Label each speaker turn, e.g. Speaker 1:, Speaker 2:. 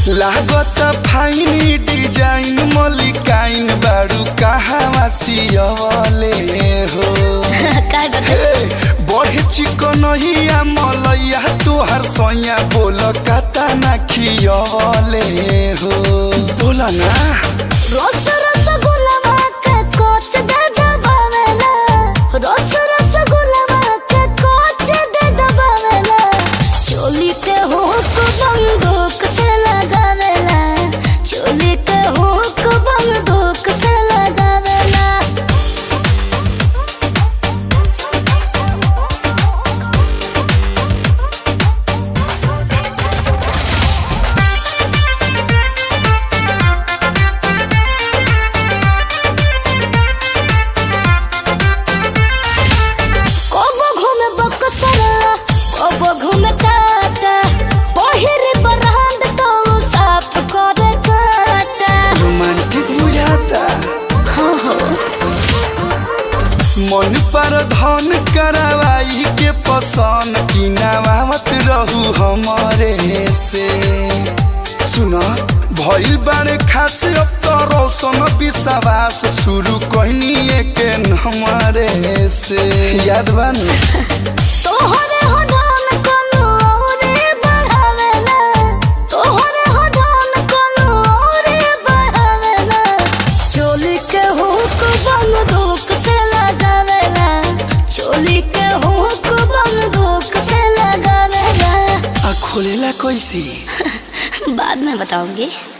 Speaker 1: लागत fine design मलिकाइन बारू कहवा सियवले हो
Speaker 2: काय बता
Speaker 1: हे, बड़े चिकनहिया मलैया तोहर सैया बोल कता ना खियवले हो बोल ना
Speaker 2: रोस रोस गुलाबा के कोच दे दबावेला रोस रोस गुलाबा के कोच दे दबावेला चोली के हुक बंदूक से लगावेला चोली के हुक बंदूक से लगावेला कोबो घूमे बकचरा कोबो घूमे टाटा पहिरे बरहंद तो साफ करे काटा
Speaker 1: रोमांटिक बुझाता
Speaker 2: हाँ हो
Speaker 1: मन पर धन करवाई के पसंद की नवावत रहू हमारे से सुना भइल बारे खास अब तो रोशन विश्वास शुरू कहनी के हमारे से याद बन
Speaker 2: तोहरे हो धन कोनो औरे बढ़ावेला तोहरे हो धन कोनो औरे बढ़ावेला चोली के हुक बंदूक से लगावेला चोली के हुक बंदूक से लगावेला
Speaker 1: आ खोलेला कैसे
Speaker 2: बाद में बताऊंगी